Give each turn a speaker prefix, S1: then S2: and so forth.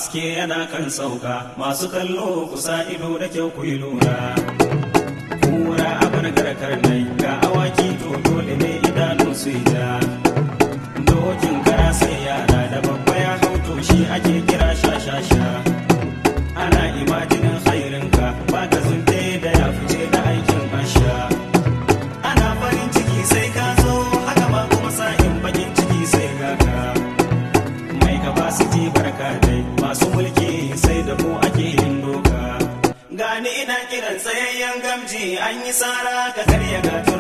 S1: haske yana kan sauka masu kallo kusa ido da kyau ku yi lura kura abin garkar nai ga awaki to dole ne idanu su yi ja dokin kara sai yara da babba ya hau to shi ake kira sha-sha-sha ana imajinin khairinka ba ka zunte da ya fice da aikin asha ana farin ciki sai ka zo haka ma kuma sa'in bakin ciki sai ga ka mai capacity barka dai masu mulki sai da ku ake yin doka gani ina kiran tsayayyen gamji an yi sara ka karya gatura